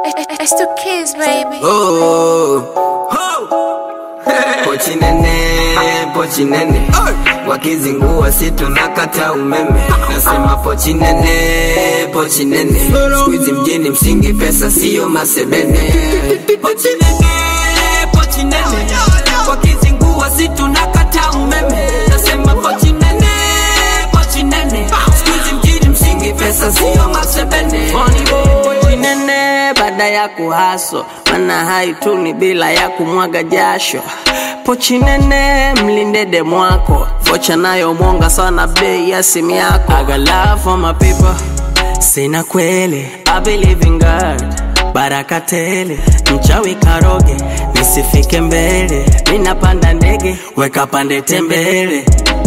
It's two kids, baby. Oh, oh. Pochi nene, pochi nene wakizingua si tunakata umeme nasema pochi nene, pochi nene skuizi mjini msingi pesa siyo masebene pochi nene, pochi nene wakizingua si tunakata umeme nasema pochi nene, pochi nene skuizi mjini msingi pesa siyo masebene pochi nene baada ya kuhaso mana haituni bila ya kumwaga jasho pochi nene mlinde demu wako vocha nayo mwonga sana bei ya simu yako I got love for my people sina kweli I believe in God baraka tele mchawi karoge nisifike mbele minapanda ndege weka pande tembele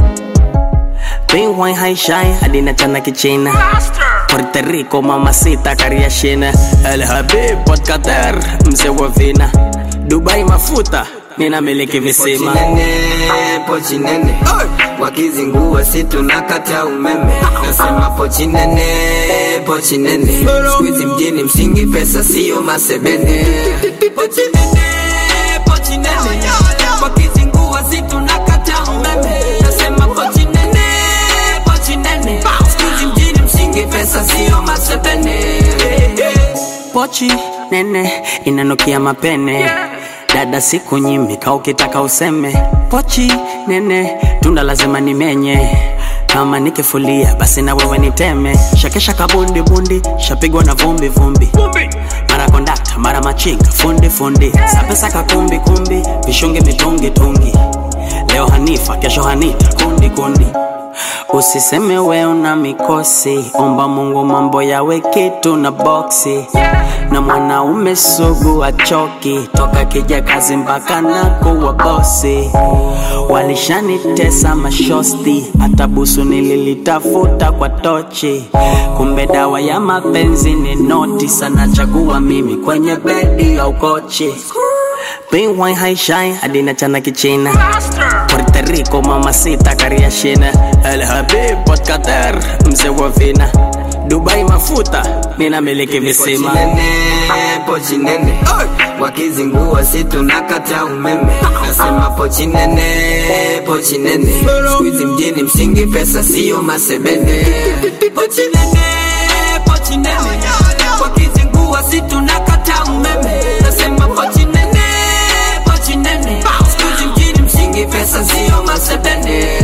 Bingwai haishai hadi nachana kichina Puerto Rico mamacita kariashina El Habib Port Qatar mzee wa vina Dubai mafuta ninamiliki visima pochi nene, pochi nene wakizingua si tunakata umeme nasema pochi nene, pochi nene skuizi mjini msingi pesa siyo masebene pochi nene, pochi nene wakizingua si tunakata umeme nasema pochi nene, pochi nene skuizi mjini msingi pesa siyo masebene Pochi nene inanukia mapene Dada siku nyimi ka ukitaka useme Pochi nene tunda lazima nimenye kama nikifulia basi na wewe niteme shakesha kabundi bundi shapigwa na vumbi vumbi mara kondakta mara machinga fundi fundi sapesa kakumbi kumbi vishungi mitungi tungi leo hanifa kesho hanita kundi kundi usiseme we una mikosi omba mungu mambo yawe kitu na boksi na mwanaume sugu achoki toka kija kazi mpaka na kuwa bosi walishanitesa mashosti hata busu nililitafuta kwa tochi kumbe dawa ya mapenzi ni noti sana chagua mimi kwenye bedi au kochi Bingwai haishai hadi nachana kichina Puerto Rico mamacita kariashina El Habib Port Qatar mzee wa vina Dubai mafuta ninamiliki visima pochi nene, pochi nene wakizingua si tunakata umeme nasema pochi nene, pochi nene skuizi mjini msingi pesa siyo masebene pochi nene, pochi nene wakizingua si tunakata umeme nasema pochi nene, pochi nene skuizi mjini msingi pesa siyo masebene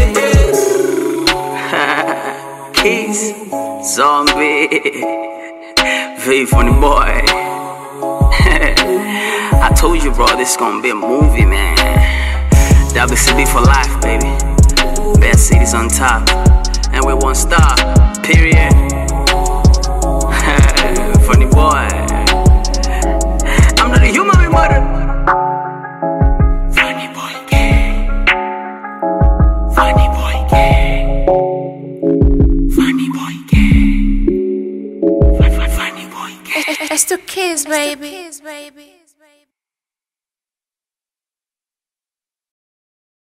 Keys Zombie V funny boy I told you bro this gonna be a movie man WCB for life baby Best cities on top And we won't stop Period Funny boy I'm not a human we murder Funny boy gay Funny boy gay Funny boy gay Funny boy gay It's two kids, baby.